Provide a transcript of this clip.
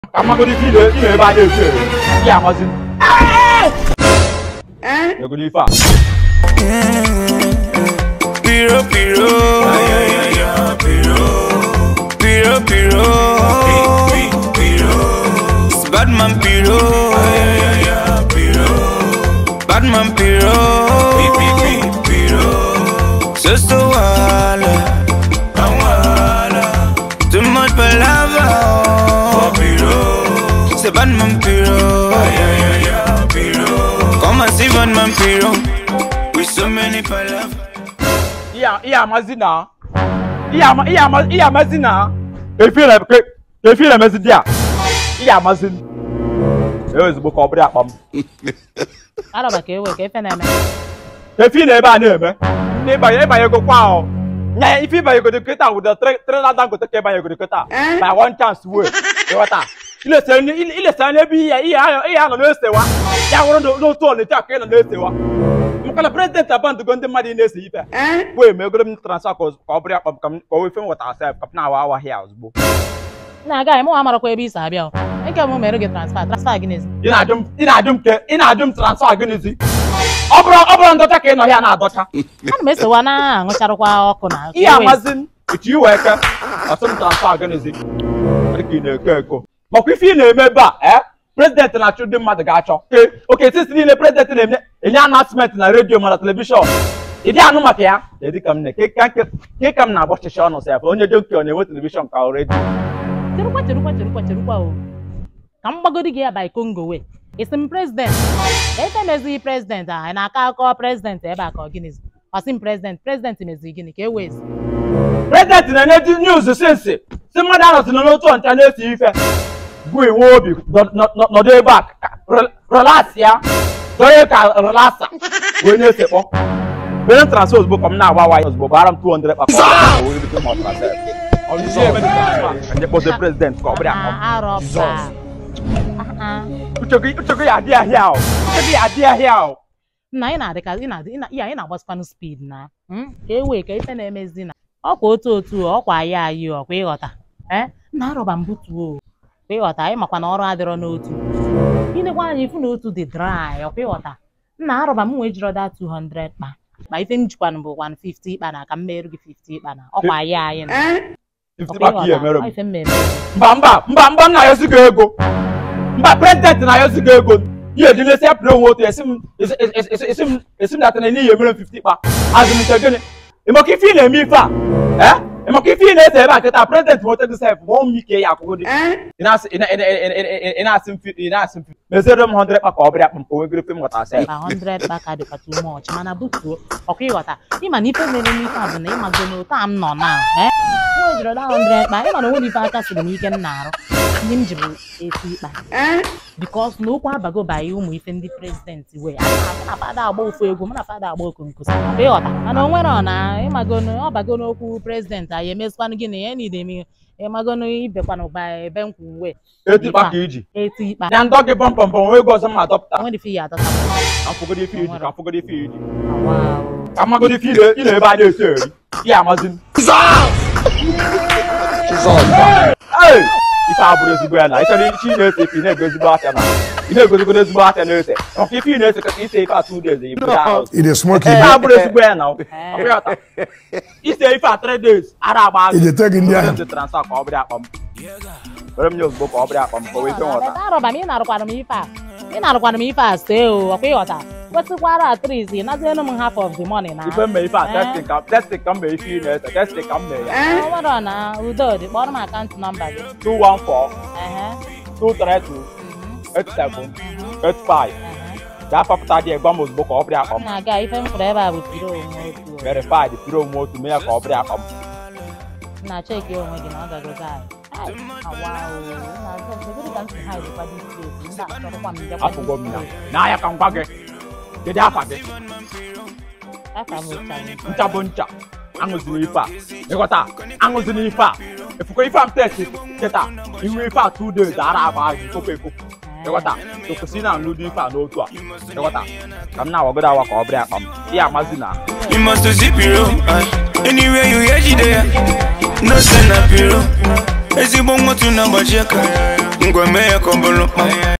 amagodi ife ile ile ebe a na-efe efe ya amazi egodi ife a Piro, piro. Piro, piro. It's Batman piro. Batman piro. Just a wala. Too much palava. C'est Batman piro. Come and see Batman piro. With so many palavas. ihe amazi na ihe ama- ihe ama- ihe amazi na efe ile ke efe ile emezi di a ihe amazi ee ozugbo ka ọ bụrụ akpa m arọba ka ewe ka efe na-eme efe ile ebe a na-eme ndị ịbanye ịbanye ego kwa ahụ nya ife ịbanye ego kịta wụda trela dangote ka ịbanye ego kịta by one chance wey ịghọta ilesa anya ebe ihe ihe ahụ ihe ahụ na-esewa ya wụrụ na- n'otu ọnịcha ka ị nọ na-esewa maka na prezidenti abandụgo ndị mmadụ ị na-ese ife wee megoro m transfa ka ọ ka ọ bụrụ akpa m ka m ka o wefe m weta asef ka m na-awa awa hịa ozugbo na-aga anyị mụ amarakwa ebe i si abịa o nke m mere gị transfa transfa gị n'ezi ị na-ajụ m ị na-ajụ m ke ị na-ajụ m transfa gịnịzi ọ bụrụ ọ bụrụ ndọcha ka ị nọ ya na-adọcha ana m esowa na aṅụcharụkwa ọkụ na ihe amazi m etu iwe eke ọsị m transfa gịnịzi dị ka ị na-eko eko makwa ife ị na-eme ebe a ee prezidenti na-achụ ndị mmadụ ga-achọ Ee, oke titi niile prezidenti na-eme enye anasment na redio ma na telivishọn ịdị anụ maka ya dị ka m na ke ka m na-agba ọchịchị ọnụ sef onye dị oke ọ na-enwe telivishọn ka ọ redio cherukwa cherukwa cherukwa cherukwa o ka m gbagodi gị ya by congo we isi m prezident efe mezighị prezident a anyị na-akọ akọ prezident ebe a ka ọ gịnịzi ọsị m prezident prezident meziri gịnị ka e wezi prezidenti na-enye di news sinsi si mmadụ anọzi n'otu ọncha na-esi ife bụ iwe obi nọ- nọ- nọdụ ebe a ka- re- relax ya donye ka relasa wee na-esekpọ bere transfer ozugbo ka m na-agba waya ozugbo bara m 200 kpakọ wee rute m transfer ọzụzụ ebe dị transfer ka nye kpọzie prezidenti ka ọ bụrụ akọ Ah, arọba Ah, ah. uche gị uche gị ya adị ahịa o uche gị ya adị ahịa o nna anyị na-adị ka ị na-adị ị na- ihe anyị na-agbasịkwanụ speed na mm, ka e wee ka ife na-emezi na ọkwa otu otu ọkwa anyị anyị ọkwa ịghọta ee na arọba mbutuo kwa ịghọta anyị makwa na ọrụ adịrọ n'otu inekwa anyị ifu na otu dị dry ọkwa ịghọta nna arọba m wee jirọda 200 kpa ma ife m jikwanụ bụ 150 kpa na ka m merụ gị 50 kpa na ọkwa anyị anyị na 50 ọkwa kpaka ihe ịghọta mere m ọ ife m mere mba mba mba mba m na-ayọzi gị ego mba prezidenti na-ayọzi gị ego ihe ejilesi ya pụrụ onwe otu esi m esi- esi- esi- esi m esi m natana n'ihi emere m 50 kpa azụmike gịnị ịmaka ife ị na-eme ife a ee ịmaka ife ị na-ese ebe a kịta prezidenti mote gị sef ma ọ m ike ya akwụkwọ dị ị na-asị ị na- ị na- ị na- ị na- ị na-asị m fi- ị na-asị m fi- meziere m 100 kpa ka ọ bụrụ akpa m ka o nwegoro ife m ghọtara sef ba 100 kpa dịkwa too much mana butuo ọkwa ịghọta ịma na ife mere n'ife a bụ na ịmago na otu a m nọ na ee nwa jiri ọda 100 kpa ịma na onwe ife aka siri m ike m na-arụ ihe m jiri eti ịkpa bikos na okwu abago banye ụmụ ife ndị prezidenti wee a na-afụ na fada agba ofu egwu mụ na fada agba okonkosi ọkwa ịghọta mana o nwere ọ na ịmago na ọ bago n'okwu prezidenti anyị emezikwanụ gị na ya na idemi ịmago na ibekwanụ ba ebe nkwu wee eti kpa ka iji eti ịkpa ya ndọ gị pọmpọmpọm onwe ego ọzọ m adọpụta onwere ife ya adọta ka mfụgodo ife iji ka mfụgodo ife iji wow. ka mmagodo ife ile ile ebe a na-esi eri ya amazi m Ee, ife a bụrụ ezigbo ya na ịchọrọ ichi ị na-ese ife ị na-ego ezigbo afịa na ị na-egozigodo ezigbo afịa na-ese maka ife ị na-ese ka ise ife atụ days ibu ya ahụ. It is smoking. Ife a bụrụ ezigbo ya na ọ bụrụ ọta. ise ife a three days ara agba azụ Ị ga-ete gị ndị ahụ. Ndị transfer ka ọ bụrụ akpa m were m nye ozugbo ka ọ bụrụ akpa m ka o wee fe nghọta Beta arọba m ị na-arụkwara m ife a ị na-arụkwara m ife a see o ọkwa ịghọta kwesịkwara atris nazienu m half of the money na ife mme ife a testing ka testing ka m mee ife ị na-ese testing ka m mee ya o nwere ọ na udo dị kpọrọ m akaụntụ nọmba gị 214 Ehe, 232 mhm, 87 mhm, 85 ehe. gaa fapụta dị gwa m ozugbo ka ọ bụrụ akpa m m na-aga ife m fụrụ ebe a bụ piro onwe otu o. verified pụrụ onwe otu mee ya ka ọ bụrụ akpa m m na-cheki onwe gị na ọ gagogo anyị Ai, awa o, m na-azọ kedu ka m si ha ejikwa dị steeti m na-achọrọkwa m bịakwa dị afụgo m ya steeti. n'ahịa ka m gwa gị kedu afa gị Afa m ụchaghị. ncha bụ ncha aṅụzina ife a ịghọta aṅụzina ife a efuko ife a m testi kịta ihu ife a two days ara agba ahụ ekopụ ekopụ ịghọta tokwụsị na nludo ife a n'otu a ịghọta ka m na-awagodo awa ka ọ bụrụ akpa m ihe amazi na You must zip it up. Anywhere you hear you there. No send a piro. ezigbo nwatụ na-agbaji aka ngwa mee ya ka ọ bụrụ mkpa